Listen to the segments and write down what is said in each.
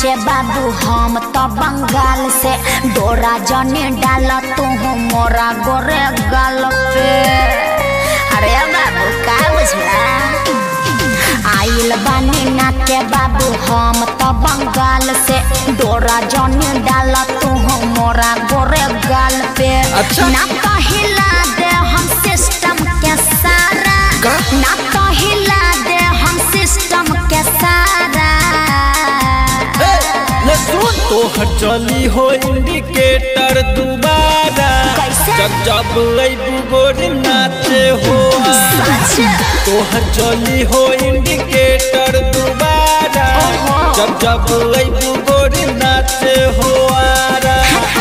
नाचे बाबू हम तो बंगाल से डोरा जने डाल तू मोरा गोरे गाल पे अरे बाबू का बुझला आइल बानी नाचे बाबू हम तो बंगाल से डोरा जने डाल तू मोरा गोरे गाल पे अच्छा। ना तो हिला दे हम सिस्टम के सारा का? ना तो हिला दे हम सिस्टम के सारा ए, ले सुन तोहर चली हो इंडिकेटर दोबारा कैसे? जब जब अबू गोरी नाचे हो सच तोहर चली हो इंडिकेटर दोबारा ओहो। जब जब अबू गोरी नाचे हो आरा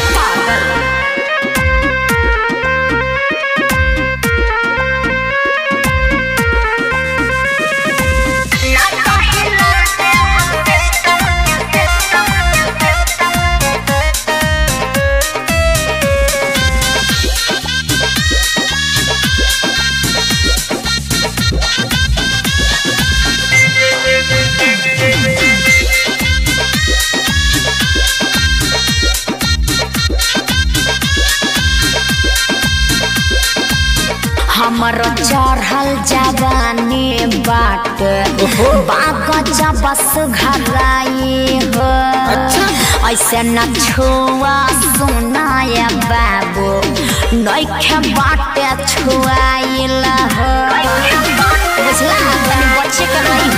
हमर चढ़ल जवानी बाट ओहो। बाग बस घराई हो अच्छा। ऐसे न छुआ सुनाय बाबू नैखे बाटे छुआइल हो बुझला तनी बच्चे के रही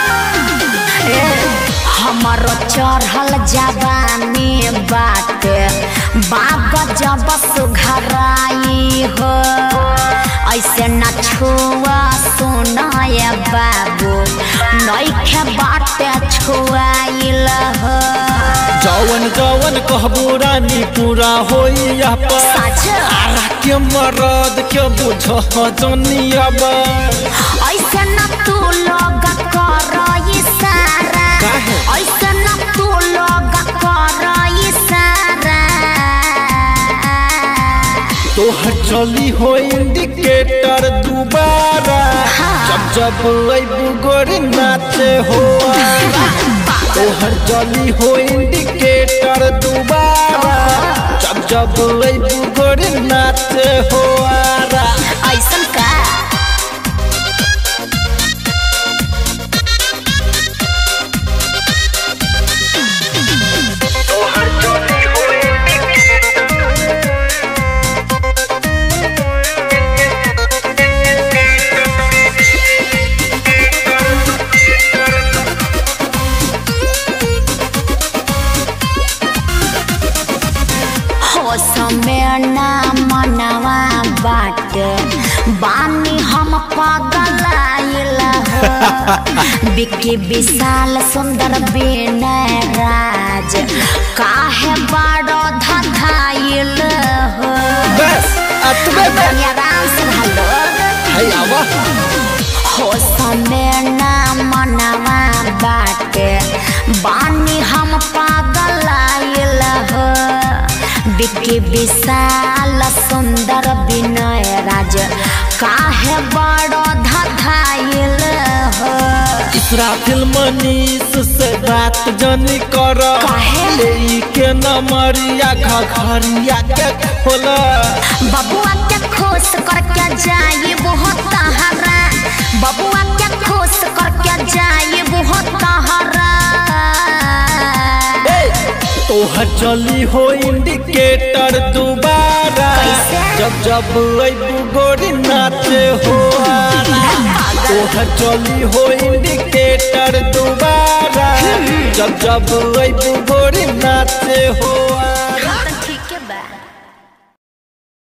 हमर चढ़ल जवानी बाटे बाग जब सुघराई हो ऐसे न छुआ सुनाय बाबू नैखे बाटे छुआइल हो जवन जवन कहबू रानी पूरा होई यह पर सच आरा के मरद के बुझ जनियब ऐसे न तू लोग कर इशारा काहे? ऐसे न तू लोग कर इशारा तोहर चली हो इंडिकेटर दोबारा हाँ। जब जब अबू गोरी नाचे हो आरा। तोहर चली हो इंडिकेटर दोबारा जब जब अबू गोरी नाचे हो आरा। ऐसन का हो समय ना मनवा बाट बानी हम पागल आइल हो बिक्की विशाल सुंदर विनय राज काहे बाड़ो धधाइल हो बस अतबे में तनी आराम से भलो है आवा हो समय ना मनवा बाटे बानी हम पागल आइल हो बिक्की विशाल सुंदर विनय राज काहे बड़ो धधाइल हो इसराफिल मनीष से बात जनी कर काहे? ले के नमरिया घघरिया के खोला बबुआ के खुश करके जाई बहुत तहरा बबुआ के खुश करके जाई बहुत तहरा तोहर चली हो इंडिकेटर दोबारा कैसे? जब जब अबू गोरी नाचे हो आरा। तोहर चली हो इंडिकेटर दोबारा जब जब अबू गोरी नाचे हो आरा।